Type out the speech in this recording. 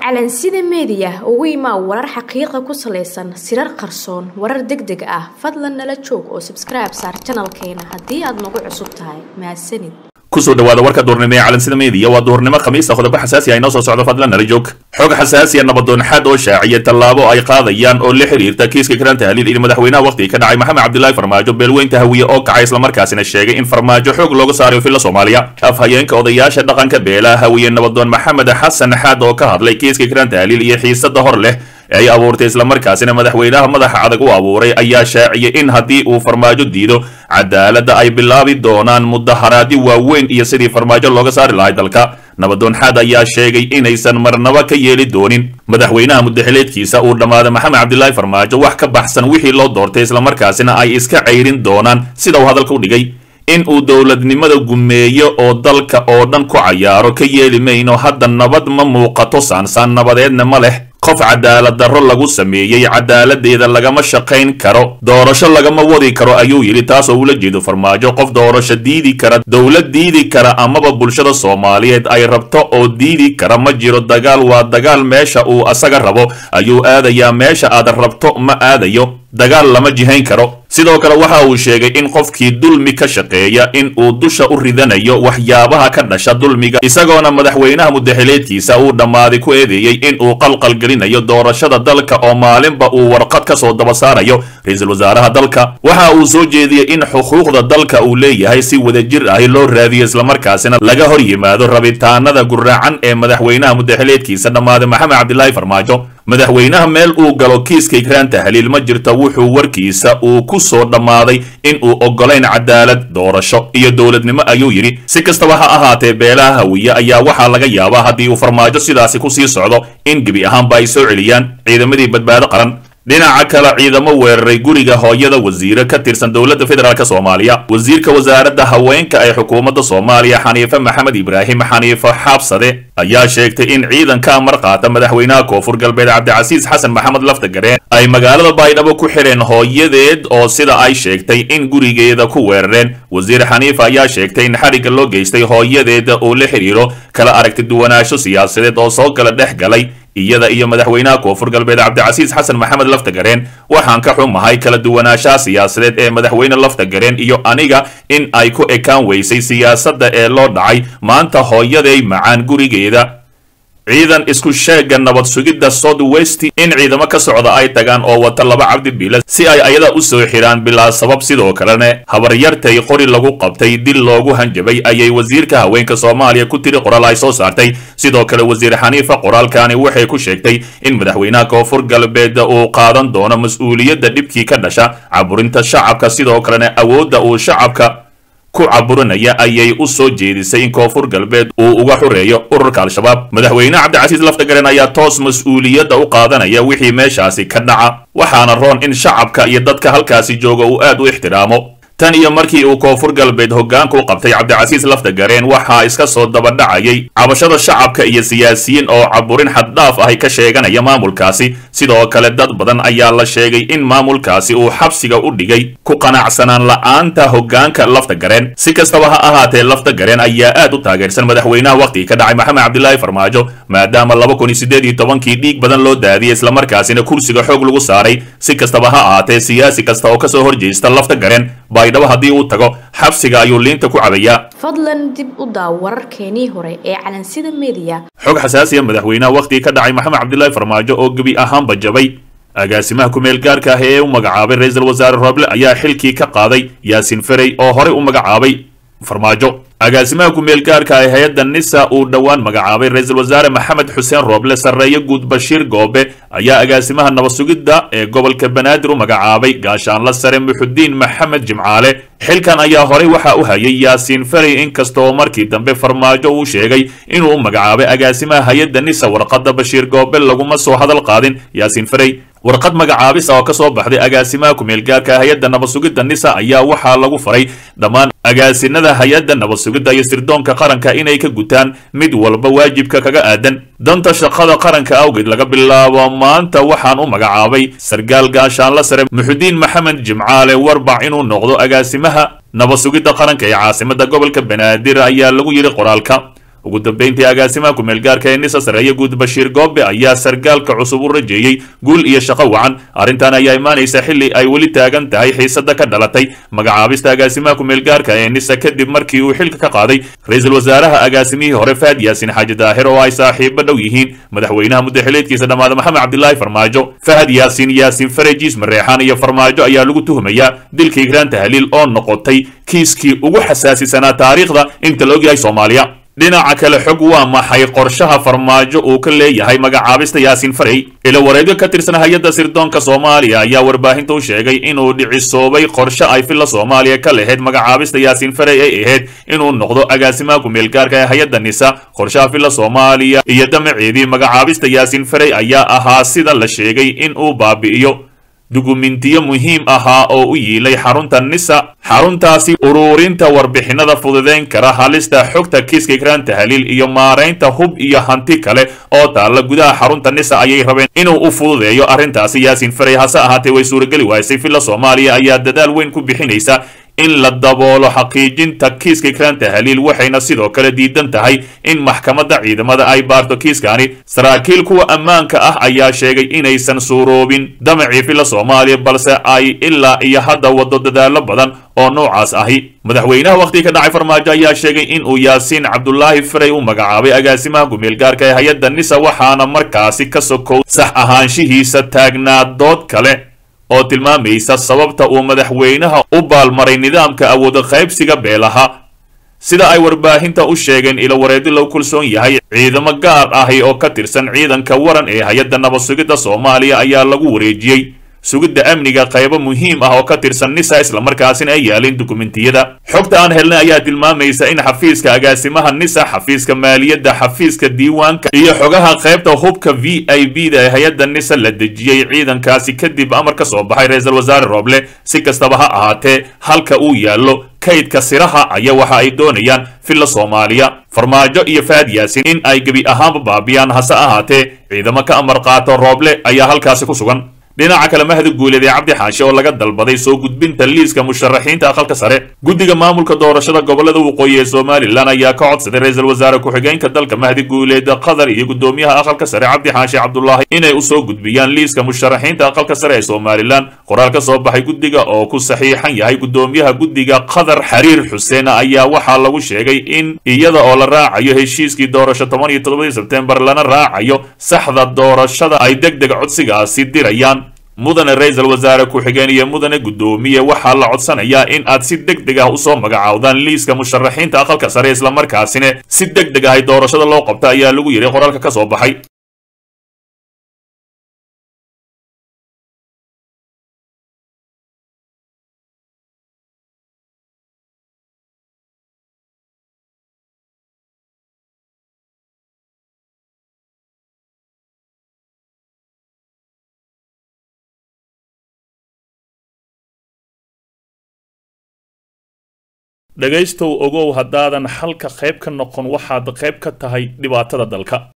calansida meediya ugu imaa warar xaqiiqa ku salaysan sirar qarsoon warar deg deg ah fadlan nala joog oo sabskribe saar janalkeena haddii aad nagu cusub tahay mahadsanid kusoo dhawaada warka duurnimo ee calansida meediya waa duurnimo khamiista qodobo xasaasi ah inoo soo socdo fadlan nala joog xog xasaasiya nabadoon xad oo shaaciya tallaabo ay qaadayaan oo la xiriirta kiiska karaan tahliil iyo madaxweynaha waqtiga ka dhacay maxamed cabdilaahi farmaajo beelweynta hawiye oo kacay islamarkaasina sheegay in farmaajo xoog looga saarayo filla soomaaliya afhayeenka odayaasha dhaqanka beelaha hawiye nabadoon maxamed xasan xaad oo ka hadlay kiiska karaan tahliil iyo xiisada hor leh ee ay abuurtay islamarkaasina madaxweynaha madaxa adag u abuuray ayaa shaaciyay in haddii uu farmaajo diido cadaaladda ay bilaabi doonaan mudaharaadyo waaweyn iyo sidii farmaajo looga saari lahay dalka nabadoon xaad ayaa sheegay inaysan marnaba ka yeeli doonin madaxweynaha mudaxileedkiisa uu dhammaaday maxamed cabdilaahi farmaajo wax ka baxsan wixii loo doortay islamarkaasina ay iska cayrin doonaan sida uu hadalka u dhigay in uu dowladnimada gumeeyo oo dalka oo dhan ku cayaaro ka yeeli mayno hadda nabad ma muuqato saansaan nabadeedna ma leh qof cadaalad darro lagu sameeyey cadaaladeeda lagama shaqayn karo doorasho lagama wadi karo ayuu yidhi taas oo ula jeedo farmaajo qof doorasho diidi kara dowlad diidi kara amaba bulshada soomaaliyeed ay rabto oo diidi kara ma jiro dagaal waa dagaal meesha uu asaga rabo ayuu aadayaa meesha aad rabto ma aadayo dagaal lama jihayn karo sidoo kale waxa uu sheegay in qofkii dulmi ka shaqeeya in uu dusha u ridanayo waxyaabaha ka dhasha dulmiga isagoona madaxweynaha mudaxileedkiisa uu dhammaaday ku eedeeyey in uu qalqalgelinayo doorashada dalka oo maalinba uu warqad ka soo daba saarayo ra-iisul wasaaraha dalka waxa uu soo jeediyey in xuquuqda dalka uu leeyahay si wadajir ahi loo raadiyo islamarkaasina laga hor yimaado rabitaanada guraacan ee madaxweynaha mudaxileedkiisa dhammaaday maxamed cabdilaahi farmaajo madaxweynaha meel uu galo kiiska ikraan tahliil ma jirto wuxuu warkiisa uu ku soo dhammaaday in uu oggolayn cadaalad doorasho iyo dowladnimo ayuu yidhi si kastaba ha ahaatee beelaha hawiye ayaa waxaa laga yaabaa haddii uu farmaajo sidaasi ku sii socdo in gebi ahaanba ay soo celiyaan ciidamadii badbaado qaran dhinaca kale ciidamo weeraray guriga hooyada wasiire ka tirsan dowladda federaalk soomaaliya wasiirka wasaaradda haweenka ee xukuumadda soomaaliya xaniife maxamed ibraahim xaniifo xaabsade ayaa sheegtay in ciidanka amar qaata madaxweynaha koonfur galbeed cabdicasiis xasan maxamed laftagareen ay magaalada baydhabo ku xidheen hooyadeed oo sida ay sheegtay in gurigeeda ku weerareen wasiir xaniifa ayaa sheegtay in xarigga loo geystay hooyadeeda oo la xidhiiro kala aragti duwanaansho siyaasadeed oo soo kala dhex galay iyada iyo madaxweynaha koonfur galbeed cabdicasiis xasan maxamed laftagareen waxaan ka xumahay kala duwanaanshaha siyaasadeed ee madaxweyne laftagareen iyo aniga in ay ku ekaan weysay siyaasadda ee loo dhacay maanta hooyaday macaan gurigeeda ciidan isku sheega nabad sugidda south west in ciidamo ka socda ay tagaan oo wata laba cabdi biila si ay ayada u soo xidhaan bilaa sabab sidoo kalena habaryartay qori lagu qabtay dil loogu hanjabay ayay wasiirka haweenka soomaaliya ku tiri qoraal ay soo saartay sidoo kale wasiir xaniifa qoraalkani waxay ku sheegtay in madaxweynaha koonfur galbeed uu qaadan doono mas-uuliyadda dhibkii ka dhasha caburinta shacabka sidoo kalena awoodda uu shacabka ku caburinaya ayay u soo jeedisay in koonfur galbeed uu uga xureeyo ururka al-shabaab madaxweyne cabdicasiis laftagaren ayaa toos mas-uuliyadda u qaadanaya wixii meeshaasi ka dhaca waxaana roon in shacabka iyo dadka halkaasi jooga uu aad u ixtiraamo tan iyo markii uu koonfur galbeed hoggaanka u qabtay cabdicasiis laftagareen waxaa iska soo dabadhacayay cabashada shacabka iyo siyaasiyiin oo caburin xaddhaaf ahi ka sheeganaya maamulkaasi sidoo kale dad badan ayaa la sheegay in maamulkaasi uu xabsiga u dhigay ku qanacsanaan la'aanta hoggaanka laftagareen si kastaba ha ahaatee laftagareen ayaa aad u taageersan madaxweynaha waqtiga ka dhacay maxamed cabdilaahi farmaajo maadaama laba kun iyo siddeed iyo tobankii dhiig badan loo daadiyey islamarkaasina kursiga xoog lagu saaray si kastaba ha ahaatee siyaasi kasta oo kasoo horjeesta laftagareen baydhabo haddii uu tago xabsiga ayuu liinta ku cabayaa fadlan dib u daaw wararkeenii hore ee calansida meediya xog xasaasiya madaxweynaha waqtiga ka dhacay maxamed cabdilaahi farmaajo oo gebi ahaanba jabay agaasimaha ku-meel gaarka ah ee u magacaabay ra-iisul wasaare rooble ayaa xilkii ka qaaday yaasin ferey oo horey u magacaabay farmaajo agaasimaha ku-meel gaarka ah hay-adda nisa uu dhowaan magacaabay ra-iisul wasaare maxamed xuseen rooble sarreeye guud bashiir goobe ayaa agaasimaha nabad sugidda ee gobolka banaadir u magacaabay gaashaanla sare muxudiin maxamed jimcaale xilkan ayaa horey waxa u hayay yaasiin ferey inkastoo markii dambe farmaajo uu sheegay inuu u magacaabay agaasimaha hay-adda nisa warqadda bashiir goobe laguma soo hadal qaadin yaasiin ferey warqad magacaabis oo ka soo baxday agaasimaha ku-meel gaarka hay-adda nabad sugidda nisa ayaa waxaa lagu faray dhammaan agaasinada hay-adda nabad sugidda iyo sirdoonka qaranka inay ka gutaan mid walba waajibka kaga aadan danta shaqada qaranka awgeed laga bilaabo maanta waxaan u magacaabay sargaal gaashaanla sare muxudiin maxamed jimcaale warbac inuu noqdo agaasimaha nabad sugidda qaranka ee caasimada gobolka banaadir ayaa lagu yidhi qoraalka ugu dambeyntii agaasimaha ku-meelgaarka ee nisa sareeye guud bashiir goobe ayaa sargaalka cusub u rajeeyey guul iyo shaqo wacan arrintan ayaa imaanaysa xilli ay weli taagan tahay xiisada ka dhalatay magacaabista agaasimaha ku-meelgaarka ee nisa kadib markii uu xilka ka qaaday ra-iisul wasaaraha agaasimihii hore faad yaasin xaaji daahir oo ay saaxiibo dhow yihiin madaxweynaha muddaxileedkiisa dhammaada maxamed cabdilaahi farmaajo fahad yaasin yaasin farejiis mareexaan iyo farmaajo ayaa lagu tuhumayaa dilka igraan tahliil oo noqotay kiiskii ugu xasaasisanaa taariikhda inta la ogyahay soomaaliya dhinaca kale xog waa maxay qorshaha farmaajo uu ka leeyahay magacaabista yaasiin farey ilo wareegyo ka tirsan hay-adda sirdoonka soomaaliya ayaa warbaahinta u sheegay inuu dhicisoobay qorshe ay filla soomaaliya ka lahayd magacaabista yaasiin farey ay ahayd inuu noqdo agaasimaha ku-meelgaarka ee hay-adda nisa qorshaha filla soomaaliya iyo damaceedii magacaabista yaasiin farey ayaa ahaa sida la sheegay in uu baabi'iyo dukumentiyo muhiim ahaa oo u yiilay xarunta nisa xaruntaasi uruurinta warbixinada fududeyn kara halista xogta kiiska ikraan tahliil iyo maaraynta hub iyo hanti kale oo taalla gudaha xarunta nisa ayay rabeen inuu u fududeeyo arrintaasi yaasiin farey hase ahaatee way suurageli waysay filla soomaaliya ayaa dadaal weyn ku bixinaysa in la daboolo xaqiijinta kiiska ikraan tahliil waxayna sidoo kale diidan tahay in maxkamadda ciidamada ay baarto kiiskani saraakiil kuwa ammaanka ah ayaa sheegay inaysan suuroobin damacii filla soomaaliya balse ay ilaa iyo hadda wado dadaalo badan oo noocaas ahi madaxweynaha wakhtiga ka dhacay farmaajo ayaa sheegay in uu yaasiin cabdulaahi farey u magacaabay agaasimaha ku-meelgaarka ee hay-adda nisa waxaana markaasi ka sokow sax ahaanshihiisa taagnaa dood kale oo tilmaamaysa sababta uu madaxweynaha u baalmaray nidaamka awooda qaybsiga beelaha sida ay warbaahinta u sheegeen ilo wareedi lagu kalsoon yahay ciidamo gaar ahi oo ka tirsan ciidanka waran ee hay-adda nabad sugidda soomaaliya ayaa lagu wareejiyey sugidda amniga qaybo muhiim ah oo ka tirsan nisa islamarkaasina ay yaalin dukumentiyada xogta aan helnay ayaa tilmaamaysa in xafiiska agaasimaha nisa xafiiska maaliyadda xafiiska diiwaanka iyo xogaha qaybta hubka v i b da ee hay-adda nisa la dejiyey ciidankaasi kadib amar ka soo baxay ra-iisul wasaare rooble si kastaba ha ahaatee halka uu yaallo kaydka siraha ayaa waxa ay doonayaan filla soomaaliya farmaajo iyo faad yaasin in ay gebi ahaanba baabiyaan hase ahaatee ciidamo ka amar qaato rooble ayaa halkaasi ku sugan dhinaca kale mahdi guuleed ee cabdi xaashi oo laga dalbaday soo gudbinta liiska musharaxiinta aqalka sare guddiga maamulka doorashada gobolada waqooyi ee somalilan ayaa ka codsaday ra-iisul wasaare ku-xigeenka dalka mahdi guuleed qatar iyo guddoomiyaha aqalka sare cabdi xaashi cabdulaahi inay usoo gudbiyaan liiska musharaxiinta aqalka sare ee somalilan qoraal ka soo baxay guddiga oo ku saxiixan yahay guddoomiyaha guddiga qatar xariir xuseen ayaa waxaa lagu sheegay in iyada oo la raacayo heshiiskii doorasho toban iyo toddobadii sebtembar lana raacayo saxda doorashada ay deg deg codsigaasi dirayaan mudane ra-iisul wasaare ku-xigeen iyo mudane guddoomiye waxaa la codsanayaa in aad si deg deg ah usoo magacaawdaan liiska musharaxiinta aqalka sare islamarkaasina si deg deg ahay doorashada loo qabta ayaa lagu yidhi qoraalka ka soo baxay dhegaystow ogow haddaadan xalka qayb ka noqon waxaad qayb ka tahay dhibaatada dalka